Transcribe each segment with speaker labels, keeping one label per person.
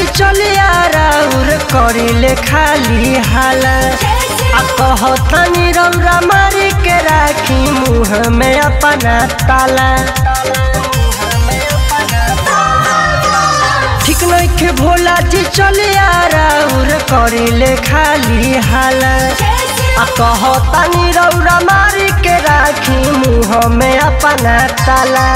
Speaker 1: चलिया राउर करिले खाली हाला आ कहतनी रौरा मारी के राखी मुँह में अपना ताला ठीक नइखे भोला जी चलिया राउर करिले खाली हाला आ कहतनी रौरा मारी के राखी मुँह में अपना ताला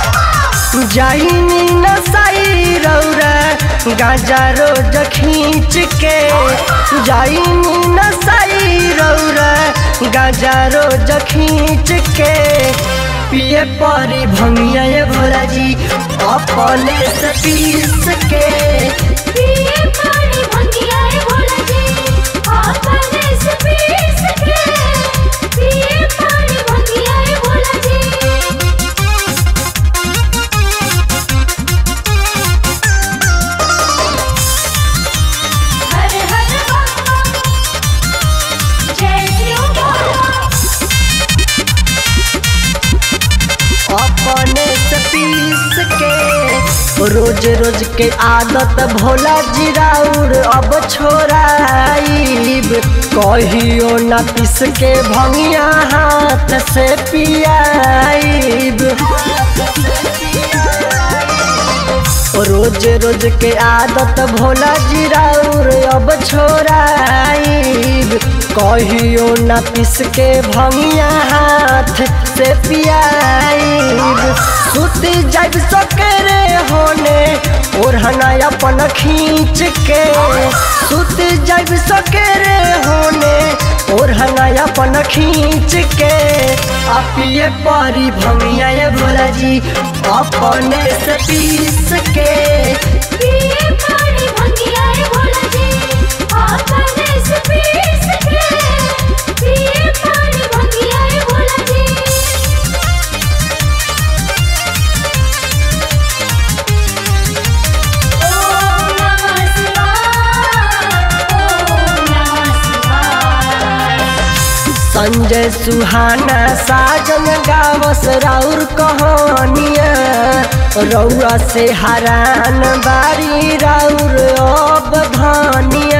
Speaker 1: जाइनी नसाई रौरा गाजा रोज खींच के जाइनी नसाई रौरा गाजा रोज खींच के पिए परी भंगिया ये भोला जी अपने से पीस के
Speaker 2: पिए पानी भंगिया ए भोला जी अपने से पीस के पिए पानी भंगिया ए भोला जी हर हर बम जय शिव भोला
Speaker 1: अपने से पीस के रोज रोज के आदत भोला जी राउर अब छोड़ाइब कहियो न पीस के भंगिया हाथ से पियाइब रोज रोज के आदत भोला जी राउर अब छोड़ाइब कहियो न पीस के भंगिया हाथ से पियाइब सुती जब सकेरे होने ओढ़ना अपन खींच के सुती जब सकेरे होने ओढ़ना अपन खींच के अपिए परी भंगिया ये भोला जी अपने से पीस के
Speaker 2: पिए पानी भंगिया ए भोला जी अपने से पीस के पिए पानी भंगिया ए भोला जी ओम नमः शिवाय ओम नमः शिवाय
Speaker 1: संजय सुहाना साजन गावस राउर कहानिया रौआ से हरान बारी राउर अब धानिया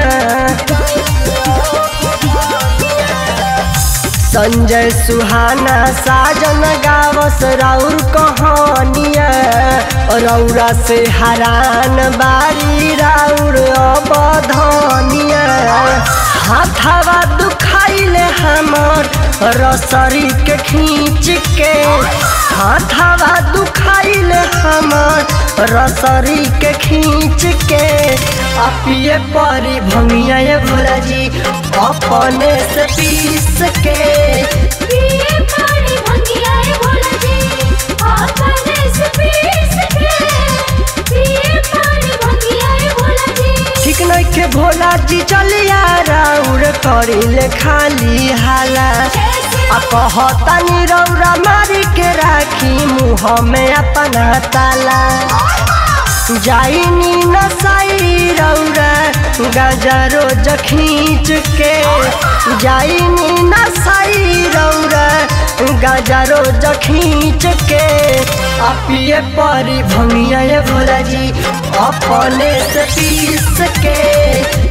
Speaker 1: संजय सुहाना साजन गावस राउर कहानिया रौरा से हरान बारी राउर अब धानिया हाथवा दुखाइले हमर रसरी के खींच के हाथवा दुखाइले हमर रसरी के खींच के अपिए परी भंगिया ये भोला जी अपने से पीस के
Speaker 2: पिए पानी भंगिया ए भोला जी अपने से पीस के पिए पानी भंगिया ए भोला जी
Speaker 1: ठीक नइखे भोला जी चलिया राउर करिले खाली हाला आ कहतानी रौरा मारी के राखी मुँह में अपना ताला जाइनी नसाई रौरा गाजा रोज खींच के जाइनी नसाई रौरा गाजा रोज खींच के अपिए परी भंगिया ये भोला जी अपने से पीस के